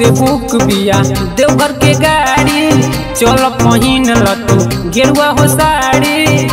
से बुक बिया देवघर के गाड़ी चल पहिन ल तू गेरुआ हो साड़ी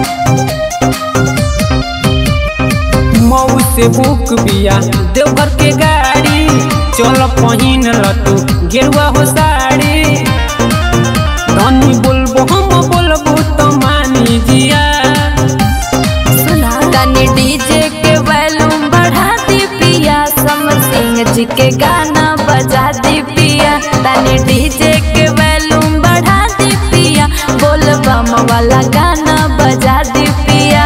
मऊ से बुक बिया देवघर के गाड़ी चल पहिन ल तू गेरुआ हो साड़ी धनी बोलबो हम बोलबो तो मानी जिया सुना तनी डीजे के वॉल्यूम बढ़ा दी पिया समर सिंह जी के गाना बजा दी पिया तनी डीजे के वॉल्यूम बढ़ा दी पिया बोल बम वाला गाना बजा दी पिया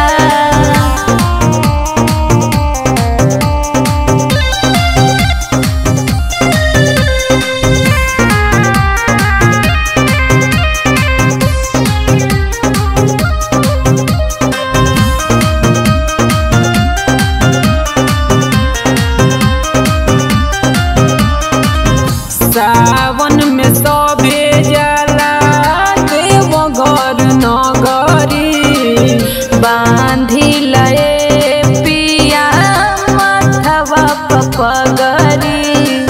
सावन में सभे जाला देवघर नगरी बांधी लए पिया माथवा पपगरी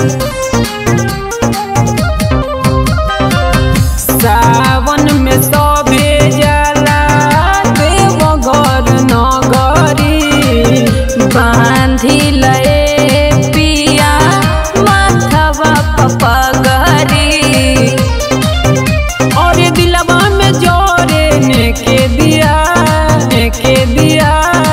सावन में सभे जाला देवघर नगरी बांधी लए पिया माथवा पपगरी और ये दिलवा में जोरे ने के दिया ने के दिया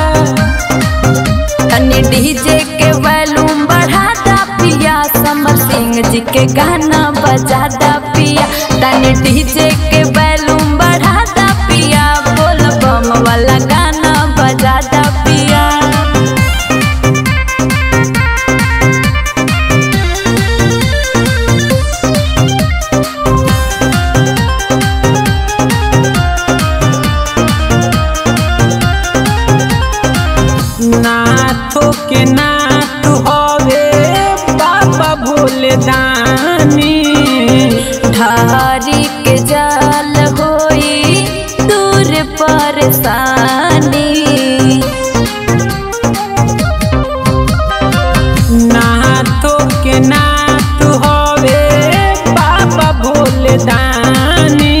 तनी डीजे के वॉल्यूम बढ़ा दा पिया समर सिंह जी के गाना बजा दा पिया तनी डीजे के वॉल्यूम बढ़ा दा पिया बोल बम वाला गाना बजा दा पिया नाथो के नाथ हवे बाबा भोले दानी धारी के जाल होई दूर परेशानी नाथो के नाथ हवे बाबा भोले दानी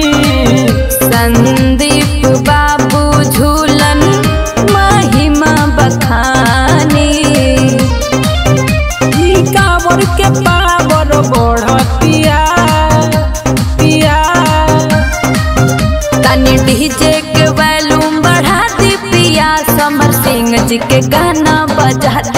संदीप बाबू झूलन महिमा बखानी ई कावर के पावर बढ़तिया तिया तनी डीजे के वॉल्यूम बढ़ा दी पिया समर सिंह जी के गाना बजा